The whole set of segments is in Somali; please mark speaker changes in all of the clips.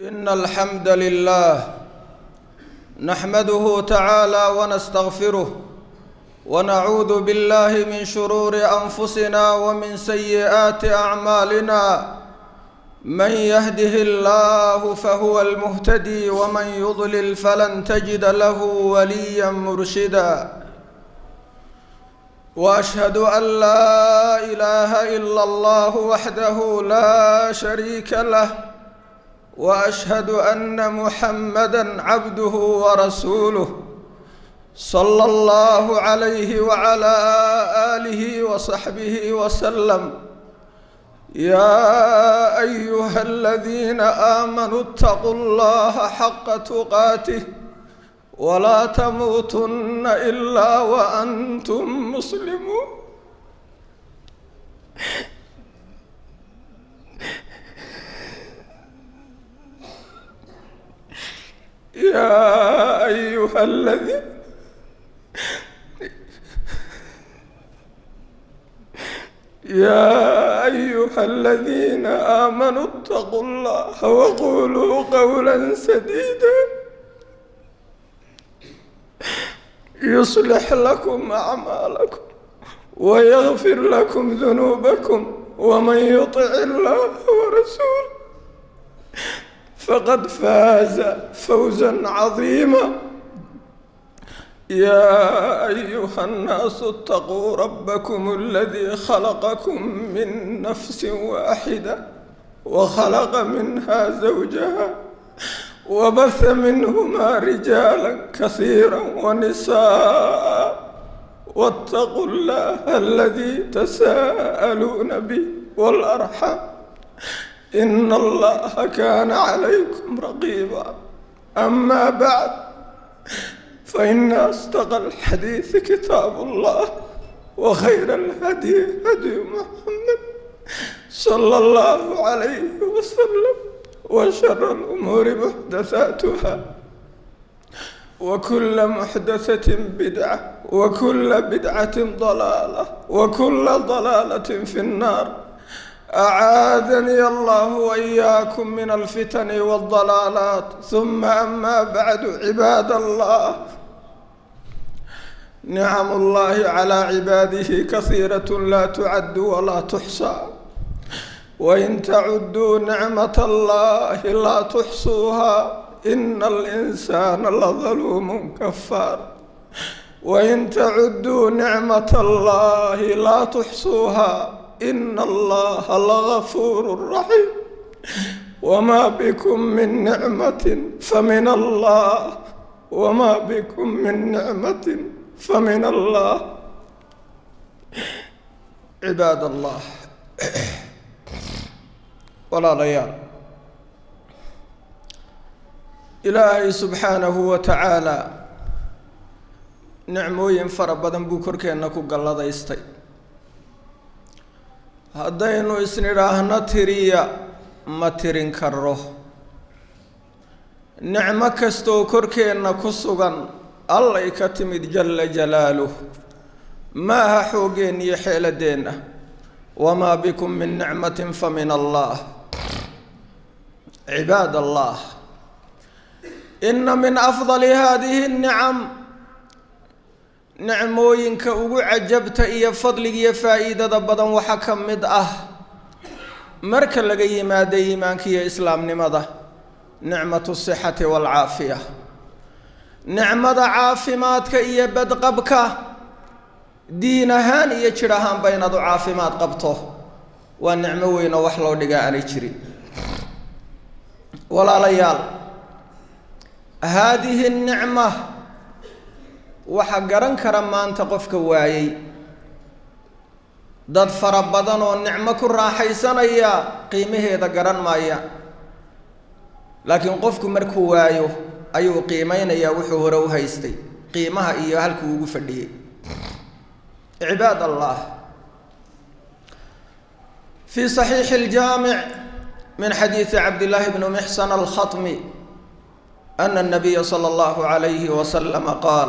Speaker 1: إن الحمد لله نحمده تعالى ونستغفره ونعوذ بالله من شرور أنفسنا ومن سيئات أعمالنا من يهده الله فهو المهتدي ومن يضلل فلن تجد له وليا مرشدا واشهد ان لا اله الا الله وحده لا شريك له واشهد ان محمدا عبده ورسوله صلى الله عليه وعلى اله وصحبه وسلم يا ايها الذين امنوا اتقوا الله حق تقاته ولا تموتن الا وانتم مسلمون يا ايها الذين يا ايها الذين امنوا اتقوا الله وقولوا قولا سديدا يصلح لكم اعمالكم ويغفر لكم ذنوبكم ومن يطع الله ورسوله فقد فاز فوزا عظيما يا ايها الناس اتقوا ربكم الذي خلقكم من نفس واحده وخلق منها زوجها وبث منهما رجالا كثيرا ونساء واتقوا الله الذي تساءلون به والارحام ان الله كان عليكم رقيبا اما بعد فان اصدق الحديث كتاب الله وخير الهدي هدي محمد صلى الله عليه وسلم وشر الأمور محدثاتها وكل محدثة بدعة وكل بدعة ضلالة وكل ضلالة في النار أعاذني الله وإياكم من الفتن والضلالات ثم أما بعد عباد الله نعم الله على عباده كثيرة لا تعد ولا تحصى وإن تعدوا نعمة الله لا تحصوها إن الإنسان لظلوم كفار وإن تعدوا نعمة الله لا تحصوها إن الله لغفور رحيم وما بكم من نعمة فمن الله وما بكم من نعمة فمن الله عباد الله walaalayaal ilaahay subxaanahu wa tacaalaa nicmooyin fara badan buu korkeenna ku galladaystay haddaynu isnidhaahno tiriya ma tirin karo nicmo kastooo korkeenna ku sugan allay ka timid jalla jalaaluh ma aha xooggeen iyo xeeladeenna wamaa bikum min nicmatin fa min allah cibaad allah ina min afdali hadihi nicam nicmooyinka ugu cajabta iyo fadligiiyo faa'iidada badan waxaa ka mid ah marka laga yimaado iimaanka iyo islaamnimada nicmatu sixati waalcaafiya nicmada caafimaadka iyo badqabka diin ahaan iyo jidh ahaanba inaad u caafimaad qabto waa nicmo weyn oo wax loo dhigaa aanay jirin walaalayaal haadihi nicma waxaa garan kara maanta qofka waayey dad fara badan oo nicmo ku raaxaysanaya qiimaheeda garan maaya laakiin qofku markuu waayo ayuu qiimeynayaa wuxuu hore u haystay qiimaha iyo halkuu ugu fadhiyey cibaad allah في صحيح الجامع من حديث عبد الله بن محسن الخطمي أن النبي صلى الله عليه وسلم قال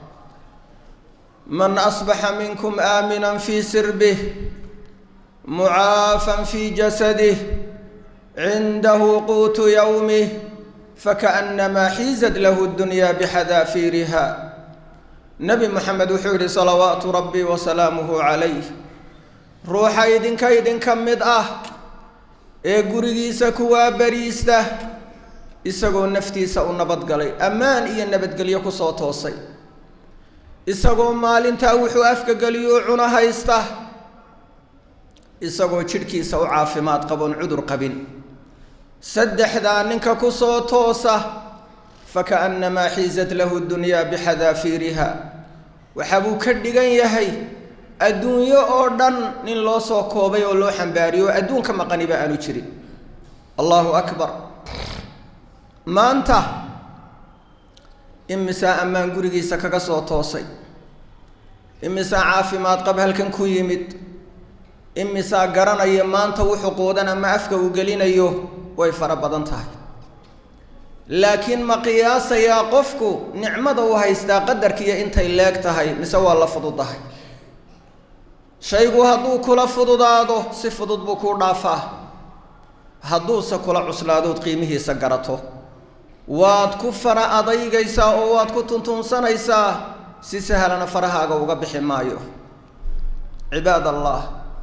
Speaker 1: من أصبح منكم آمنا في سربه معافا في جسده cindahu quutu yowmih fakaأnamaa xiizad lahu اdunyaa bixadaafiiriha nebi moxamed wuxuu yihi salawaatu rabbi wasalaamuhu calayh ruuxa idinka idinka mid ah ee gurigiisa kuwaa bariista isagoo naftiisa u nabadgalay ammaan iyo nabadgelyo kusoo toosay isagoo maalintaa wuxuu afkageliyo cuno haysta isagoo jidhkiisa u caafimaad qaboon cudur qabin saddexdaa ninka kusoo toosa fakaأnamaa xiizat lahu dunyaa bixadaafiiriha waxa buu ka dhigan yahay adduunyo oo dhan nin loo soo koobay oo loo xambaariyo oo adduunka maqaniba aanu jirin allahu akbar maanta imisaa ammaan gurigiisa kaga soo toosay imisaa caafimaad qab halkan ku yimid imisaa garanaya maanta wuxuu quudan ama afka uu gelinayo way fara badan tahay laakiin ma qiyaasayaa qofku nicmada uu haystaa qadarkiiyo intay leeg tahay mise waa la fududahay shaygu hadduu kula fududaado si fudud buu kuu dhaafaa hadduuse kula cuslaadood qiimihiisa garato waad ku fara adaygaysaa oo waad ku tuntuunsanaysaa si sahlana farahaaga uga bixi maayo cibaad allah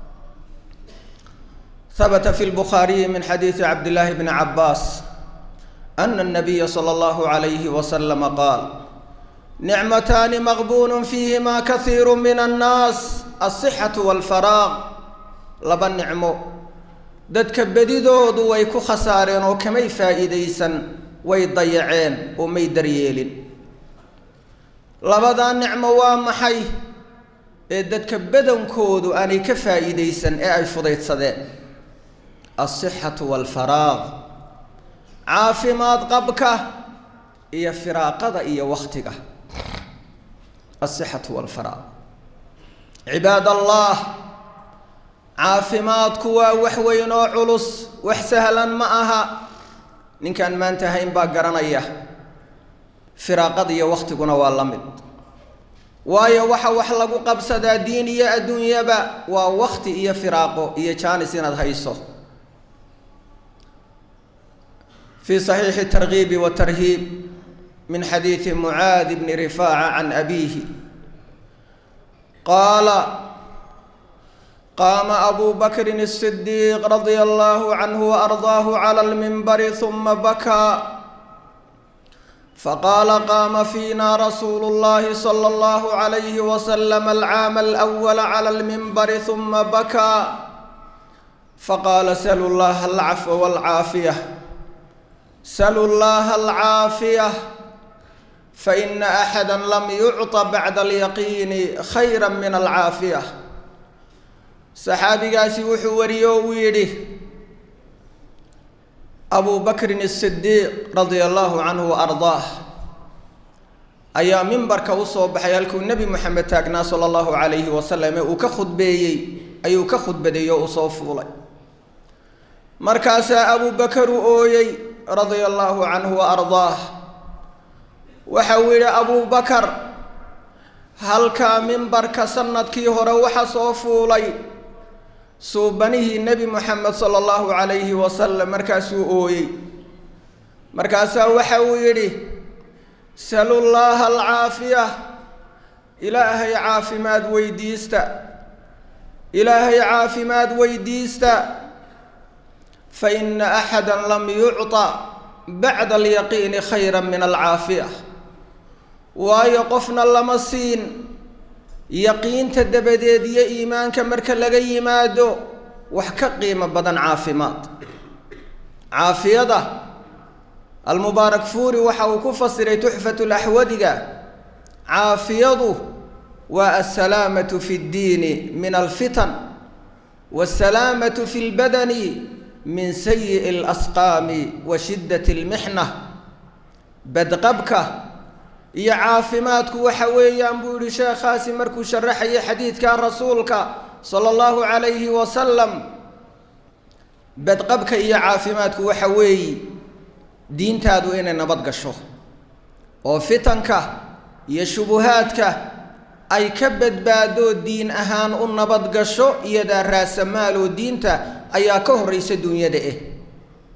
Speaker 1: habta fi lbukhaariyi min xadiidi cabdillaahi bni cabbaas ana الnabiya slى اllahu عalayhi waslama qaal nicmataani maqbuun fiihima kahiiru min annaas alsixatu walfaraaq laba nicmo dadka bedidoodu way ku khasaareen oo kamay faa'iidaysan way dayaceen oo may daryeelin labadaa nicmo waa maxay ee dadka badankoodu aanay ka faa'iidaysan ee ay fudaydsadeen alsixatu walfaraaq caafimaad qabka iyo firaaqada iyo waktiga alsixatu walfaraaq cibaad allah caafimaadku waa wax weyn oo culus wax sahlan ma aha ninkaan maanta hayn baa garanaya firaaqada iyo waktiguna waa la mid waayo waxa wax lagu qabsadaa diin iyo adduunyaba waa wakti iyo firaaqo iyo jaanis inaad hayso في صحيح الترغيب والترهيب من حديث معاذ بن رفاعة عن أبيه قال قام أبو بكر الصديق رضي الله عنه وأرضاه على المنبر ثم بكى فقال قام فينا رسول الله صلى الله عليه وسلم العام الأول على المنبر ثم بكى فقال سلوا الله العفو والعافية سلوا الله العافية فإن أحدا لم يعط بعد اليقين خيرا من العافية saxaabigaasi wuxuu wariyo uu yidhi abu bakrin الsidiiq radia allahu canhu waardaah ayaa mimbarka usoo baxay halkuu nebi moxamed taagnaa sala allahu calayhi wasalam ee uu ka khudbeeyey ayuu ka khudbadeeyey oo uu soo fuulay markaasaa abu bakar u ooyey radia allahu canhu waardaah waxa uu yidhi abu bakar halkaa mimbarka sanadkii hore waxa soo fuulay suubanihii nebi moxamed sala allahu calayhi wasalam markaasuu ooyey markaasaa waxa uu yidhi salu llaaha alcaafiya ilaahay caafimaad weydiista ilaahay caafimaad weydiista fa ina axada lam yucطa bacda alyaqiini khayra min alcaafiya waayo qofna lama siin yaqiinta dabadeed iyo iimaanka marka laga yimaado wax ka qiimo badan caafimaad caafiyada almubaarak fuuri waxa uu ku fasiray tuxfat laxwadiga caafiyadu waa alsalaamatu fi ddiini min alfitan waasalaamatu fi lbadani min sayi'i alasqaami wa shiddat almixna badqabka iyo caafimaadku waxa weeyaan buu yihi sheekhaasi markuu sharaxayay xadiidka rasuulka sala allahu calayhi wasalam badqabka iyo caafimaadku waxa weeye diintaadu inay nabad gasho oo fitanka iyo shubuhaadka ay ka badbaado diin ahaan u nabad gasho iyadaa raasamaaloo diinta ayaa ka horraysa duunyada eh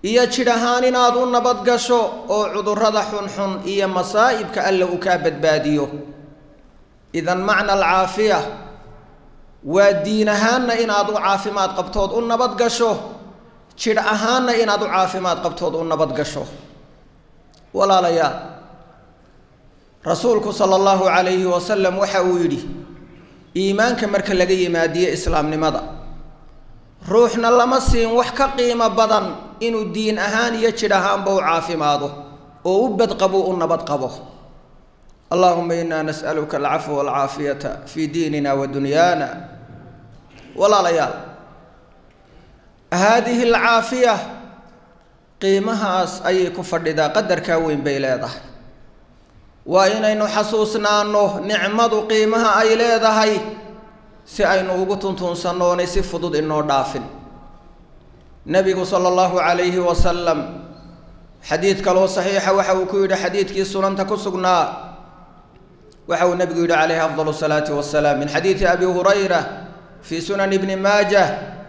Speaker 1: iyo jidh ahaan inaad u nabad gasho oo cudurrada xunxun iyo masaa'ibka alla uu kaa badbaadiyo idan macna alcaafiya waa diin ahaanna inaad u caafimaad qabtood u nabad gasho jidh ahaanna inaad u caafimaad qabtood u nabad gasho walaalayaal rasuulku sala allahu calayhi wasalam waxa uu yidhi iimaanka marka laga yimaadiyo islaamnimada ruuxna lama siin wax ka qiimo badan inuu diin ahaan iyo jidh ahaanba u caafimaado oo u badqabo u nabad qabo allahuma inaa nas'aluka alcafwa walcaafiyata fii diinina wa dunyaana walaalayaal haadihi alcaafiya qiimahaas ayay ku fadhidaa qadarkaa weyn bay leedahay waa inaynu xasuusnaano nicmadu qiimaha ay leedahay si aynu ugu tuntuunsannoonay si fudud inoo dhaafin nebigu sala allahu calayhi wasalam xadiid kaloo saxiixa waxa uu ku yidhi xadiidkii sunanta ku sugnaa waxa uu nebigu yidhi calayhi afdal salaati wasalaam min xadiidi abi hurayra fii sunan ibni maajah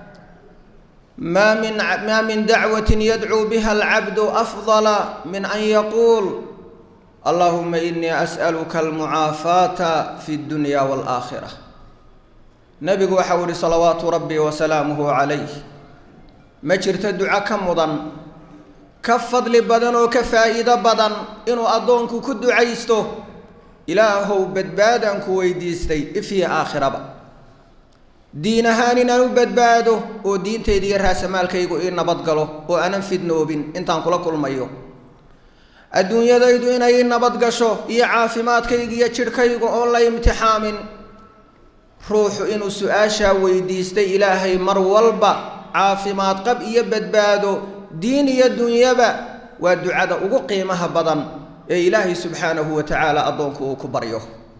Speaker 1: ma min ma min dacwatin yadcuu biha alcabdu afdala min an yaquul allahuma inii as'aluka almucaafaata fi dunya waalaakhira nebigu waxa uu yihi salawaatu rabbi wasalaamuhu calayh ma jirto duco ka mudan ka fadli badan oo ka faa'iido badan inuu addoonku ku ducaysto ilaahow badbaadaan ku weydiistay ifyo aakhiraba diin ahaan inaan u badbaado oo diintayda iyo raasamaalkaygu ii nabadgalo oo aanan fidnoobin intaan kula kulmayo adduunyadaydu inay ii nabad gasho iyo caafimaadkayga iyo jidhkaygu oon la imtixaamin ruuxu inuu su-aashaa weydiistay ilaahay mar walba caafimaad qab iyo badbaado diin iyo dunyaba waa ducada ugu qiimaha badan ee ilaahay subxaanahu wa tacaala addoonku uu ku baryo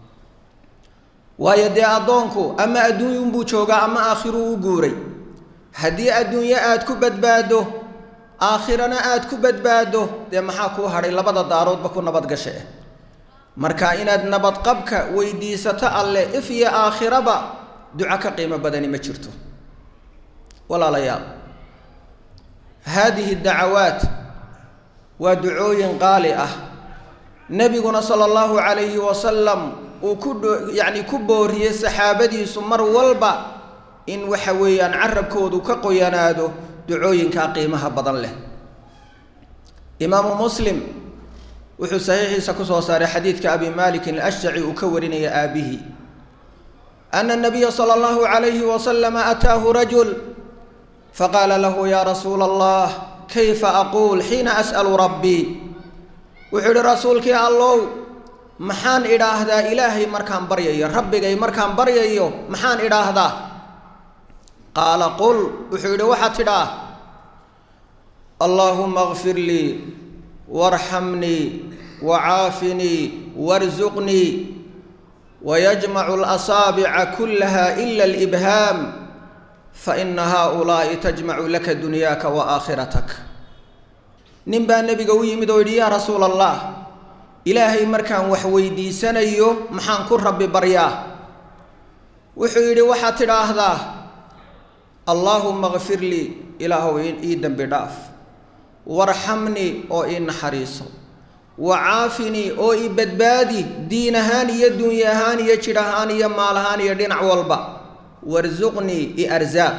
Speaker 1: waayo dee addoonku ama adduunyunbuu joogaa ama aakhiruu u guuray haddii adduunyo aad ku badbaado aakhirana aad ku badbaado dee maxaa kuu hadhay labada daaroodba ku nabad gashe marka inaad nabadqabka weydiisato alleh if iyo aakhiraba duco ka qiimo badani ma jirto walaalayaal haadihi dacawaat waa ducooyin qaali ah nebiguna sala allahu calayhi wasalam uu ku yacni ku booriyey saxaabadiisu mar walba in waxa weeyaan carabkoodu ka qoyanaado ducooyinkaa qiimaha badan leh imaamu muslim wuxuu saxiixiisa kusoo saaray xadiidka abi malikin alashjaci uu ka warinaya aabihi ana nabiya sala allahu calayhi wasalama ataahu rajul faqaala lahu ya rasuula allah kayfa aquul xiina as'alu rabbii wuxuu yihi rasuulkii allow maxaan idhaahdaa ilaahay markaan baryayo rabbigay markaan baryayo maxaan idhaahdaa qaala qul wuxuu yidhi waxaad tidhaah allaahuma kfir lii warxamnii wacaafinii warsuqnii wayajmacu alasaabica kullaha ila alibhaam faina haaulaa'i tajmacu laka dunyaaka wa aakhiratak nin baa nebiga u yimid oo yidhi yaa rasuula allah ilaahay markaan wax weydiisanayo maxaan ku rabbi baryaa wuxuu yidhi waxaad tidhaahdaa allaahuma kfir lii ilaahow ii dembi dhaaf warxamnii oo ii naxariiso wacaafinii oo ii badbaadi diin ahaan iyo dunya ahaan iyo jidh ahaan iyo maal ahaan iyo dhinac walba warsuqnii i arsaaq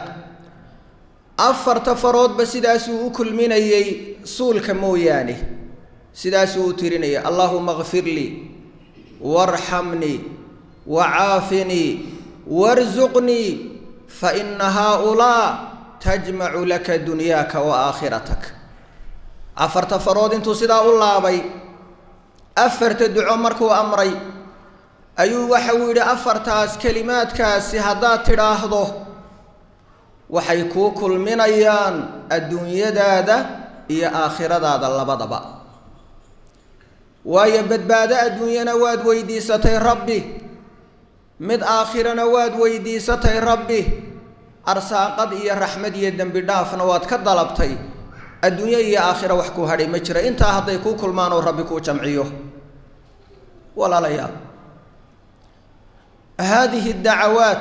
Speaker 1: afarta faroodba sidaasuu u kulminayey suulka mooyaane sidaasuu u tirinayay allaahuma kfir lii warxamnii wacaafinii warsuqnii faina haaulaa tajmacu laka dunyaaka wa aakhiratak afarta farood intuu sidaa u laabay afarta duco markuu amray ayuu waxa uu yidhi afartaas kelimaadkaasi haddaad tidhaahdo waxay kuu kulminayaan adduunyadaada iyo aakhiradaada labadaba waayo badbaado adduunyana waad weydiisatay rabbi mid aakhirana waad weydiisatay rabbi arsaaqad iyo raxmad iyo dembi dhaafna waad ka dalabtay adduunyo iyo aakhira wax kuu hadhay ma jira intaa hadday kuu kulmaan oo rabbi kuu jamciyo walaalayaal haadihi dacawaat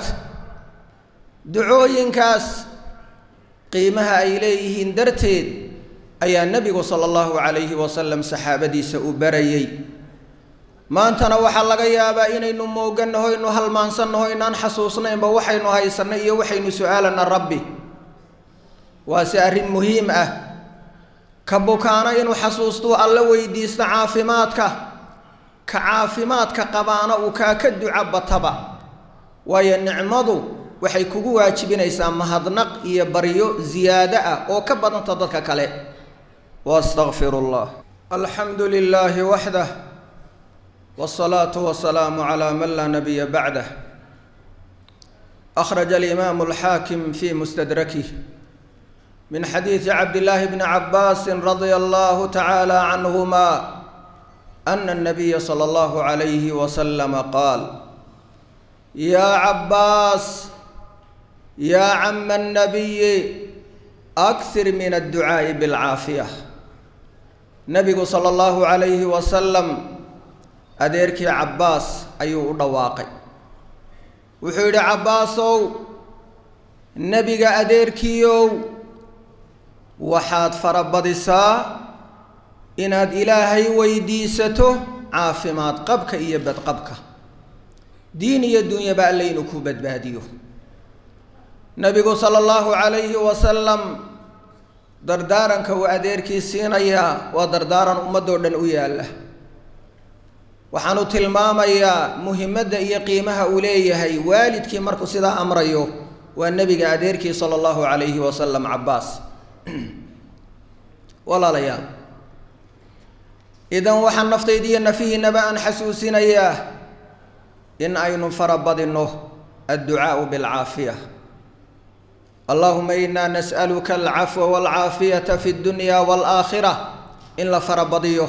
Speaker 1: ducooyinkaas qiimaha ay leeyihiin darteed ayaa nebigu sala allahu calayhi wasalam saxaabadiisa u barayey maantana waxaa laga yaabaa inaynu moogannaho inu halmaansannaho inaan xasuusnaynba waxaynu haysanay iyo waxaynu su-aalana rabbi waase arrin muhiim ah ka bukaana inuu xasuustuu alla weydiisto caafimaadka ka caafimaadka qabaana uu kaa ka duca bataba waayo nicmadu waxay kugu waajibinaysaa mahadnaq iyo baryo ziyaado ah oo ka badanta dadka kale waastaqfiru llah alxamdu lilaahi waxdah wsalaatu wasalaamu calaa man laa nabiya bacdah akhraja alimaamu alxaakim fi mustadrakih min xadiidi cabdillaahi bni cabbaasin radia allahu tacaala canhuma ana anabiya sala allahu calayhi wasalama qaal yaa cabbaas yaa cama annabiyi akhir min adducaa'i bilcaafiya nabigu sala allahu calayhi wasalam adeerkii cabbaas ayuu u dhawaaqay wuxuu yidhi cabbaasow nebiga adeerkiiow waxaad farabadisaa inaad ilaahay weydiisato caafimaad qabka iyo badqabka diin iyo dunyaba alle inuu ku badbaadiyo nebigu sala allahu calayhi wasalam dardaaranka uu adeerkii siinayaa waa dardaaran ummadoo dhan u yaalla waxaanu tilmaamayaa muhimadda iyo qiimaha uu leeyahay waalidkii markuu sidaa amrayo waa nebiga adeerkii sala allahu calayhi wasalam cabbaas walaalayaal idan waxaan naftaydiiyo nafihiinaba aan xasuusinayaa in aynu farabadinno adducaau bilcaafiya allahuma inaa nas'aluka alcafwa walcaafiyata fi dunya waalaakhira in la farabadiyo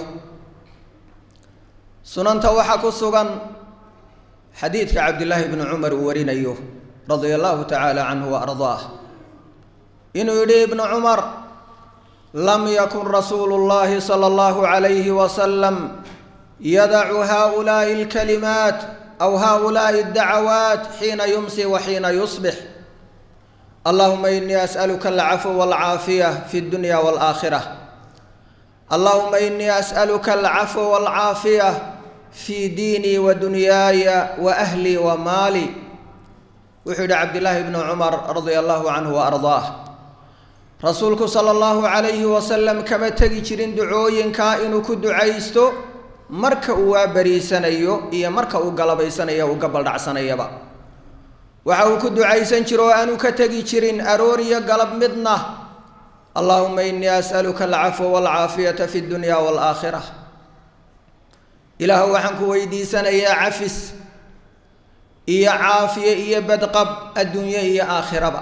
Speaker 1: sunanta waxaa ku sugan xadiidka cabdillaahi bni cumar uu warinayo radia allahu tacaala canhu wa ardaah inuu yidhi ibnu cumar lam yakun rasuulu llahi sala allahu calayhi wasalam yadacu haulaai alkalimaat aw haulaai addacawaat xiina yumsi wa xiina yusbix allahuma inii as'aluka alcafwa walcaafiya fi dunya waalaakhira allahuma inii as'aluka alcafwa walcaafiya fi diinii wa dunyaaya wa ahlii wa maali wuxuu yidhi cabdillaahi bnu cumar radia allahu canhu wa ardaah rasuulku sala allahu calayhi wasalam kama tegi jirin ducooyinkaa inuu ku ducaysto marka uu waabariisanayo iyo marka uu galabaysanayo uu gabaldhacsanayaba waxa uu ku ducaysan jiro oo aanu ka tegi jirin aroor iyo galab midna allahuma inii as'aluka alcafwa walcaafiyata fi dunya waalaakhira ilaahu waxaan ku weydiisanayaa cafis iyo caafiye iyo badqab adduunye iyo aakhiraba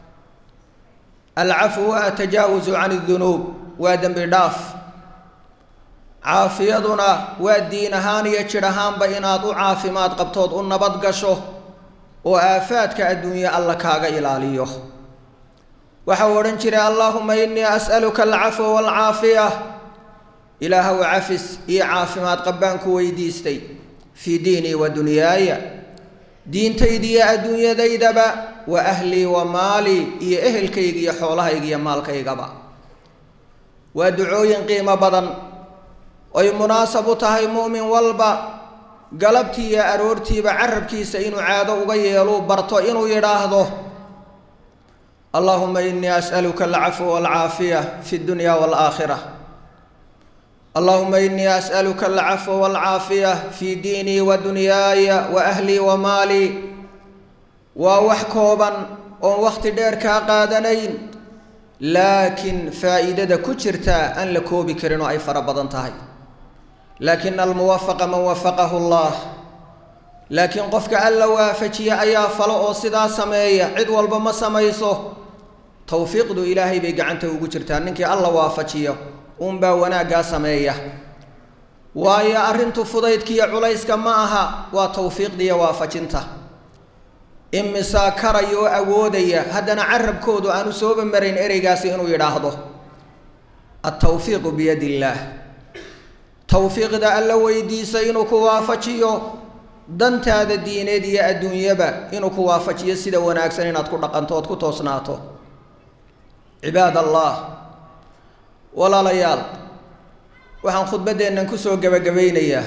Speaker 1: alcafwu waa atajaawusu can اdunuub waa dembi dhaaf caafiyaduna waa diin ahaan iyo jidh ahaanba inaad u caafimaad qabtood u nabad gasho oo aafaadka adduunye alla kaaga ilaaliyo waxa uu odhan jiray allahuma inii as'aluka alcafwa waalcaafiya ilaahow cafis iyo caafimaad qabbaan ku weydiistay fii diinii wa dunyaaya diintaydiiyo adduunyadaydaba wa ahlii wa maalii iyo ehelkayga iyo xoolahayga iyo maalkaygaba waa ducooyin qiimo badan oy munaasab u tahay mu'min walba galabtii iyo aroortiiba carabkiisa inuu caado uga yeeluu barto inuu yidhaahdo allahuma inii as'aluka alcafwa waalcaafiya fi dunya waalaakhira allahuma inii as'aluka alcafwa waalcaafiya fi diinii wa dunyaaya wa ahlii wa maalii waa wax kooban oon wakhti dheer kaa qaadanayn laakiin faa'iidada ku jirtaa aan la koobi karin oo ay fara badan tahay laakina almuwafaqa man wafaqahu allah laakiin qofka alla waafajiya ayaa falo oo sidaa sameeya cid walba ma samayso towfiiqdu ilaahay bay gacanta ugu jirtaa ninkii alla waafajiyo uunbaa wanaaggaa sameeya waayo arrintu fudaydkiiyo culayska ma aha waa towfiiqdiiyo waafajinta imisaa karaya oo awoodaya haddana carabkoodu aanu sooba marayn ereygaasi inuu yidhaahdo altawfiiqu biyadi illaah towfiiqda alla weydiisa inuu ku waafajiyo dantaada diineed iyo adduunyaba inuu ku waafajiyo sida wanaagsan inaad ku dhaqanto ood ku toosnaato cibaad allah walaalayaal waxaan khudbaddeennan kusoo gebagabaynayaa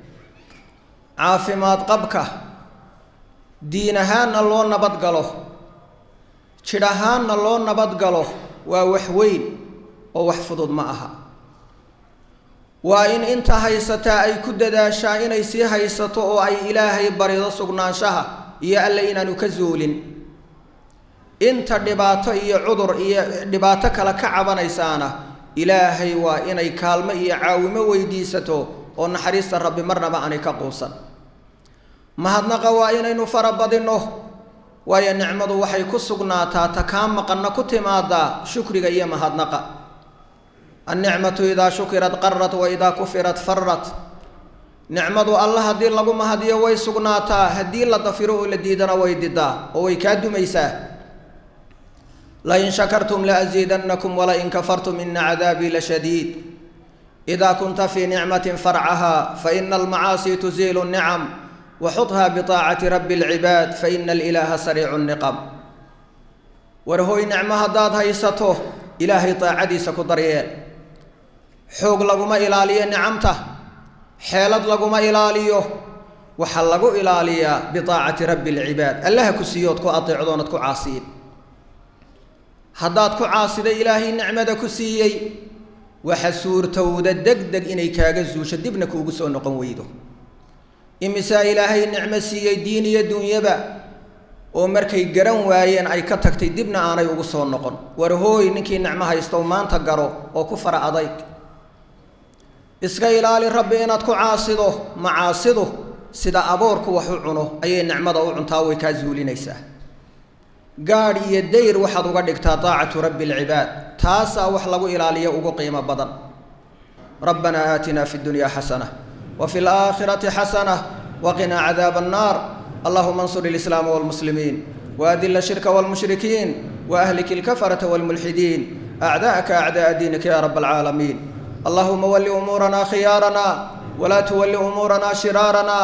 Speaker 1: caafimaad qabka diin ahaanna loo nabad galo jidh ahaanna loo nabad galo waa wax weyn oo wax fudud ma aha waa in inta haysataa ay ku dadaashaa inay sii haysato oo ay ilaahay barido sugnaanshaha iyo alle inaanu ka zuulin inta dhibaato iyo cudur iyo dhibaato kale ka cabanaysaana ilaahay waa inay kaalmo iyo caawimo weydiisato oo naxariista rabbi marnaba aanay ka quusan mahadnaqa waa inaynu farabadinno waayo nicmadu waxay ku sugnaataa ta kaa maqanna ku timaadaa shukriga iyo mahadnaqa annicmatu idaa shukirat qarat wa idaa kufirat farat nicmadu alla haddii lagu mahadiyo way sugnaataa haddii la dafiro oo la diidana way didaa oo way kaa dumaysaa lain shakartum laasiidannakum walain kafartum ina cadaabii lashadiid idaa kunta fii nicmatin farcaha faina almacaasi tuziilu nicam waxudha biaacati rabbi alcibaad faina alilaaha sariicu niqam war hoy nicmo haddaad haysato ilaahay daacadiisa ku daryeel xoog laguma ilaaliyo nicamta xeelad laguma ilaaliyo waxaa lagu ilaaliyaa biaacati rabbi alcibaad allaha ku siiyood ku adeecdoonad ku caasiyin haddaad ku caasida ilaahay nicmada ku siiyey waxa suurtowda deg deg inay kaaga zuusho dibna kuugu soo noqon weydo imisaa ilaahay nicmo siiyey diin iyo dunyaba oo markay garan waayeen ay ka tagtay dibna aanay ugu soo noqon war hooy ninkii nicmo haystow maanta garo oo ku fara adayg iska ilaali rabbi inaad ku caasido macaasidu sida aboorku wax u cuno ayay nicmada u cuntaa way kaa zuulinaysaa gaadh iyo dayr waxaad uga dhigtaa daacatu rabbi alcibaad taasaa wax lagu ilaaliyo ugu qiimo badan rabbanaa aatinaa fi dunya xasana wa fi laakhirati xasana waqinaa cadaaba annaar allahuma ansur ilislaama walmuslimiin waadila shirka walmushrikiin waahlik ilkafarata walmulxidiin acdaa'aka acda'a diinika ya rab alcaalamiin allahuma wali umuurana khiyaarana walaa tuwali umuurana shiraarana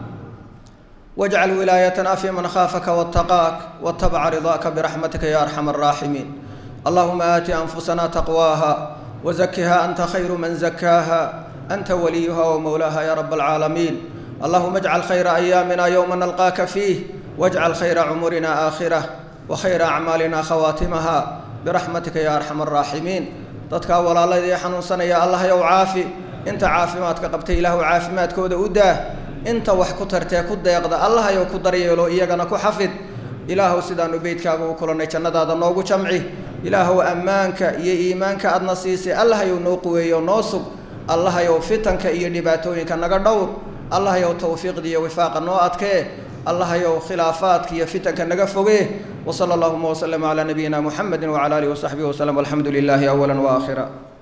Speaker 1: واجعل ولايتنا في من خافك واتقاك واتبع رضاك برحمتك يا أرحم الراحمين اللهم آت أنفسنا تقواها وزكها أنت خير من زكاها أنت وليها ومولاها يا رب العالمين اللهم اجعل خير أيامنا يوم نلقاك فيه واجعل خير عمرنا آخرة وخير أعمالنا خواتمها برحمتك يا أرحم الراحمين dadka walaaladii xanuunsanaya allah yow caafi inta caafimaadka qabtay ilaahu caafimaadkooda u daah inta wax ku tartee ku deeqda allah yow ku daryeelo iyagana ku xafid ilaahow sidaanu beydkaaga u kulannay jannadaada noogu jamci ilaahow ammaanka iyo iimaanka aadna siisay allah yow noo quweeyo noo sug allah yow fitanka iyo dhibaatooyinka naga dhowr allah yow tawfiiqda iyo wifaaqa noo adkee allah yow khilaafaadka iyo fitanka naga fogee وصلى اللهم وسلم على نبينا محمد وعلى اله وصحبه وسلم والحمد لله اولا واخرا